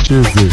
uchizi.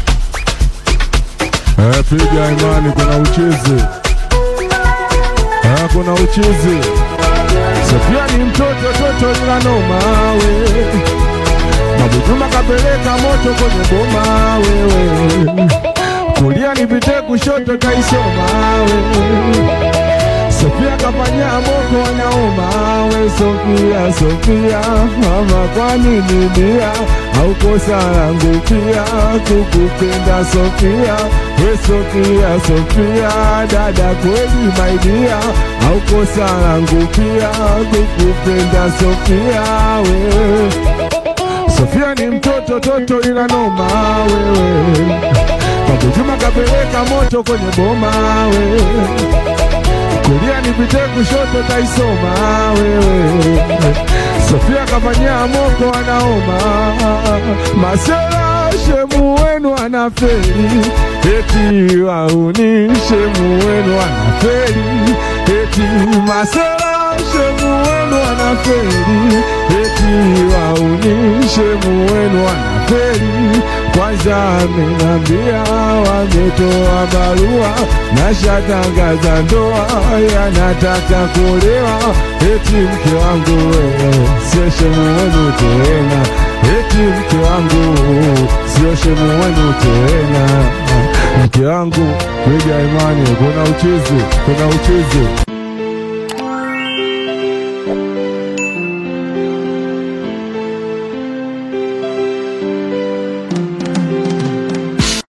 Eh, piga imani, kuna uchizi. Eh, kuna uchizi. Sofia ni mtoto toto ila noma we. Mabujuma kapeleka moto kwenye boma wewe. Kulia nipite kushoto kaisoma wewe. Sofia kafanya moko anaoma we Sofia, Sofia mama, kwa nini dia au kosa langu pia kukupenda Sofia we Sofia, Sofia dada, kweli my dear au kosa langu pia kukupenda Sofia we Sofia ni mtoto toto ila noma wewe, Mabujuma kapeleka moto kwenye boma wewe kulia nipite kushoto taisoma wewe. Sofia kafanyia moko anaoma, masela shemu wenu anaferi, eti wauni shemu wenu anaferi, eti masela shemu wenu anaferi, eti wauni shemu wenu anaferi. Kwanza amenambia wametoa barua na shatangaza ndoa, yanataka kuolewa, eti mke wangu wewe sio shemu wenu tena, eti mke wangu sio shemu wenu tena. Mke wangu piga imani, kuna uchizi, kuna uchizi.